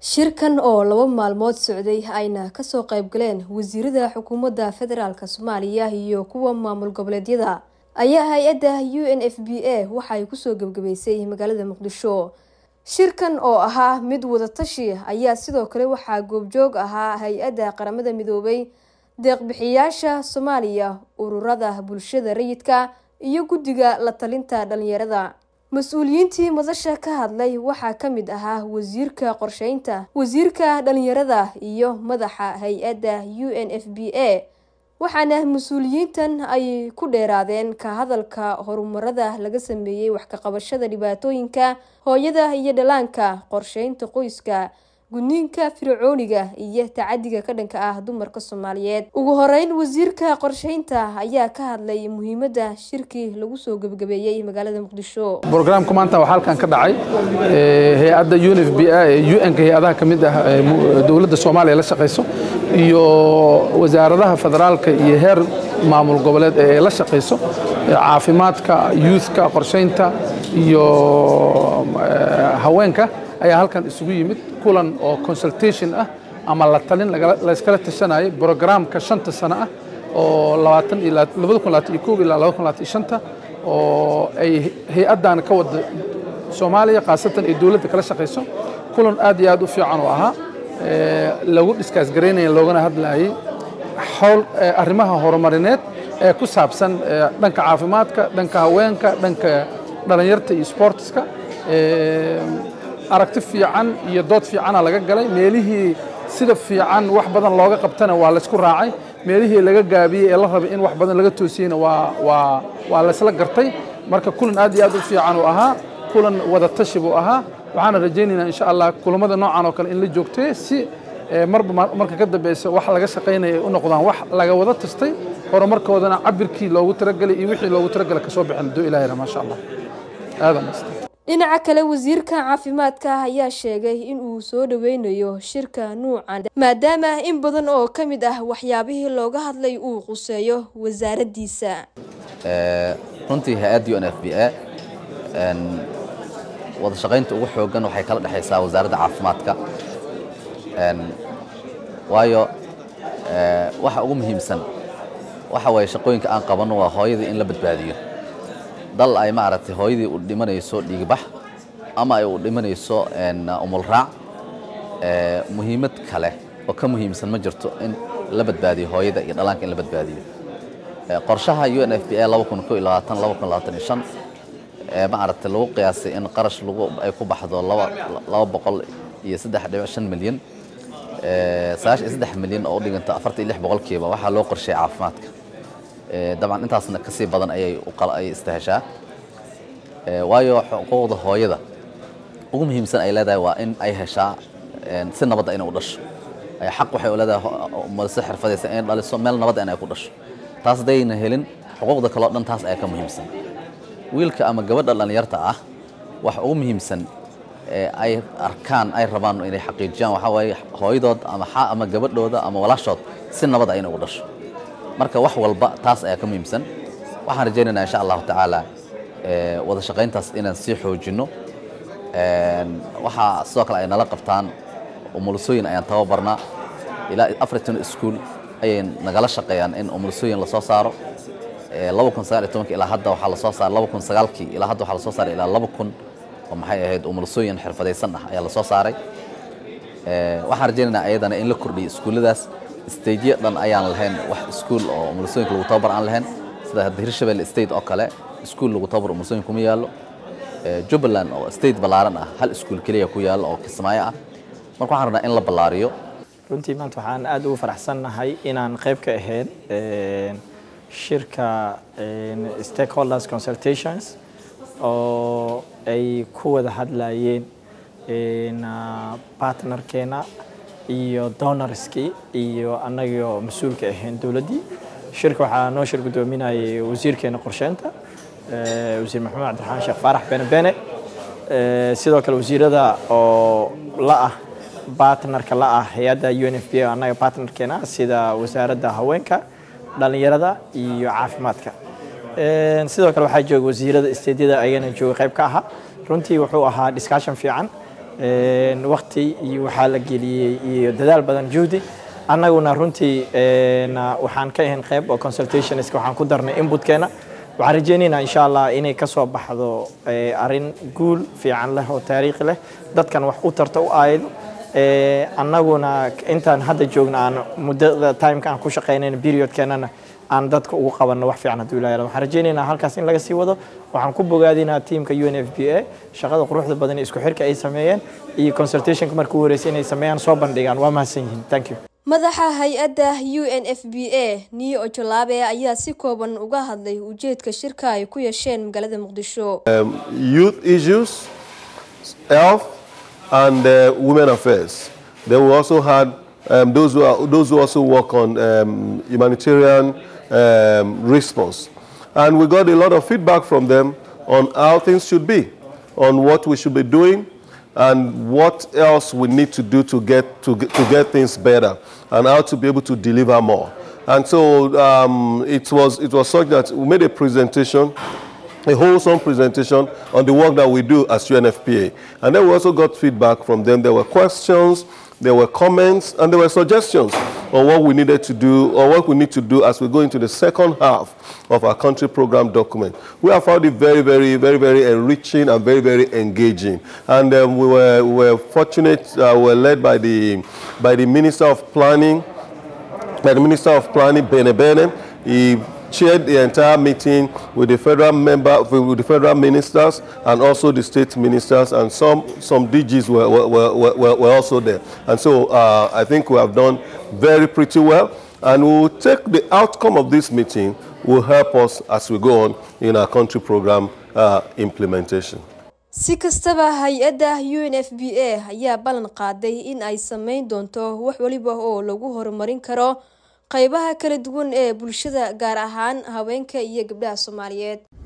shirkan oo laba maalmood socday ayna kasoo qayb galeen wasiirada xukuumadda federaalk soomaaliya iyo kuwa maamul goboleedyada ayaa hay-adda u n f b a waxaay kusoo gebgabeysay magaalada muqdisho shirkan oo ahaa mid wadatashi ayaa sidoo kale waxaa goobjoog ahaa hay-adda qaramada midoobay deeqbixiyaasha soomaaliya ururada bulshada rayidka iyo guddiga la talinta dhalinyarada mas-uuliyiintii madasha ka hadlay waxaa ka mid ahaa wasiirka qorsheynta wasiirka dhalinyarada iyo madaxa hay-adda u n f b a waxaana mas-uuliyiintan ay ku dheeraadeen ka hadalka horumarada laga sameeyey wax ka qabashada dhibaatooyinka hooyada iyo dhalaanka qorsheynta qoyska gudniinka fircooniga iyo tacadiga ka dhanka ah dumarka soomaaliyeed ugu horeyn wasiirka qorsheynta ayaa ka hadlay muhiimada shirkii lagu soo gebgabeeyey magaalada muqdisho brograamka maanta waxaa halkan ka dhacay hay-adda u n f b a ee u n-ka hay-adaha ka mid ah dowladda soomaaliya la shaqayso iyo wasaaradaha federaalka iyo heer maamul goboleed ee la shaqayso caafimaadka youthka qorsheynta iyo haweenka ayaa halkan isugu yimid kulan oo consultation ah ama la talin layskala tashanayay brograamka shanta sano ah oo ilaa oo ay hay-addan ka wada soomaaliya khaasatan ay dowladda kala shaqayso kulan aad iyo aad u fiican oo ahaa lagu dhiskaas garaynaya loogana hadlayay howl arrimaha horumarineed ee ku saabsan dhanka caafimaadka dhanka haweenka dhanka dhalinyarta iyo sportska aragti fiican iyo dood fiicana laga galay meelihii sida fiican wax badan looga qabtana waa laysku raacay meelihii laga gaabiyey ee la rabay in wax badan laga toosiyeyna waa laysla gartay marka kulan aad iyo aad u fiican uu ahaa kulan wadatashi buu ahaa waxaana rajaynaynaa insha allah kulamada noocan oo kale in la joogtay si marba marka ka dambeysa wax laga shaqaynaya ay u noqdaan wax laga wada tastay horumarkoodana cabirkii loogu talagelay iyo wixii loogu talagelay kasoo bixin doo ilaahayna maasha allah aadan dhinaca kale wasiirka caafimaadka ayaa sheegay in uu soo dhaweynayo shirka nuucan maadaama in badan oo ka mid ah waxyaabihii looga hadlay uu quseeyo wasaaraddiisa runtii hay-adda u n f b a wada shaqaynta ugu xoogan waxay kala dhexaysaa wasaaradda caafimaadka waayo waxa ugu muhiimsan waxa waaye shaqooyinka aan qabanno waa hooyadii in la badbaadiyo dal ay maaragtay hooyadii u dhimanayso dhiigbax ama ay u dhimanayso umulraac muhiimad kale oo ka muhiimsan ma jirto in la badbaadiyo hooyada iyo dhalaanka in la badbaadiyo qorshaha u n f b a maaragtay lagu qiyaasay in qarash ay ku baxdo laba boqol iyo saddex dhibic shan milyan sagaashan iyo saddex milyan oo u dhiganta afartan iyo lix boqolkiiba waxaa loo qorsheeyay caafimaadka dabcan intaasna ka sii badan ayay ay istaheshaa waayo xuquuqda hooyada ugu muhiimsan ay leedahay waa in ay heshaa si nabadda inay u dhasho xaq waxay u leedahay malse xirfadaysa inay dhaliso meel nabadda in ay ku dhasho taas haddayna helin xuquuqda kaleo dhan taas ayaa ka muhiimsan wiilka ama gabadha dhallinyarta ah waxa ugu muhiimsan ay arkaan ay rabaan inay xaqiijiyaan waxaa waaye hooyadood ama ama gabadhooda ama walaashood si nabadda inay ugu dhasho marka wax walba taas ayaa ka muhiimsan waxaan rajaynaynaa insha allahu tacaala wada shaqayntaas inaan sii xoojinno waxaa sidoo kale ay nala qabtaan umulusooyin ayaan tababarnaa ilaa afartan iskuol ayay nagala shaqeeyaan in umulusooyin lasoo saaro laba kun sagaal iyo tobanki ilaa hadda waxaa lasoo saaray laba kun sagaalkii ilaa hadda waxaa lasoo saaray ilaa laba kun oo maxay ahayd umulusooyin xirfadaysan ah ayaa lasoo saaray waxaan rajaynaynaa ayadana in la kordhiyo iskuulladaas stagyo dhan ayaan lahayn wax iskuul oo umulusooyinka lagu tababar aan lahayn sida hadda hirshabelle state oo kale iskuul lagu tababar umulusooyin kuma yaallo jubbaland oo state ballaaran ah hal iskuul keliya ku yaallo oo kismaayo ah marka waxaan rabnaa in la ballaariyo runtii maanta waxaan aad ugu faraxsannahay inaan qayb ka ahayn shirka stakeholders consultations oo ay ku wada hadlayeen partnerkeena iyo donorskii iyo annagoo mas-uulka ahayn dowladdii shirka waxaa noo shir guddoominayay wasiirkeena qorsheynta wasiir maxamed cabdiraxmaan sheekh faarax bene bene sidoo kale wasiirada oo la ah bartnerka la ah hay-adda u n f b a annaga bartnerkeena sida wasaaradda haweenka dhalinyarada iyo caafimaadka sidoo kale waxaa jooga wasiirada isteedyada ayagana jooga qayb ka ahaa runtii wuxuu ahaa discussion fiican waqti iyo waxaa la geliyey iyo dadaal badan juhdi annaguna runtii waxaan ka ahayn qayb oo consultationska waxaan ku darnay inputkeena waxaan rajeynaynaa insha allah inay ka soo baxdo arrin guul fiican leh oo taariikhi leh dadkan wax u tarta u aaydo annaguna intaan hadda joogna aan muddada timeka aan ku shaqaynayna periodkeenana aan dadka ugu qabanno wax fiican hadduu ilahay waxaan rajeynaynaa halkaas in laga sii wado waxaan ku bogaadinaa tiimka u n f b a shaqada quruxda badan isku xirka ay sameeyeen iyo consultationka marka u horeysay inay sameeyaan soo bandhigaan waa mahadsan yihiin thank you madaxa hay-adda u n f b a niyo ojolaabe ayaa si kooban uga hadlay ujeedka shirka ay ku yeesheen magaalada muqdisho youth issues health and uh, women affairs then we also had um, those who are, those who also work on um, humanitarian um, response. And we got a lot of feedback from them on how things should be, on what we should be doing, and what else we need to do to get, to get, to get things better, and how to be able to deliver more. And so um, it, was, it was such that we made a presentation a wholesome presentation on the work that we do as UNFPA. And then we also got feedback from them. There were questions, there were comments, and there were suggestions on what we needed to do or what we need to do as we go into the second half of our country program document. We have found it very, very, very, very enriching and very, very engaging. And um, we, were, we were fortunate, uh, we were led by the, by the Minister of Planning, by the Minister of Planning, Bene Bene. He chaired the entire meeting with the federal member, with the federal ministers, and also the state ministers, and some some DGs were were, were, were, were also there. And so uh, I think we have done very pretty well, and we will take the outcome of this meeting will help us as we go on in our country program uh, implementation. si kastaba hay-adda u n f b a ayaa ballan qaaday in ay sameyn doonto wax waliba oo lagu horumarin karo qaybaha kala duwan ee bulshada gaar ahaan haweenka iyo gabdhaha soomaaliyeed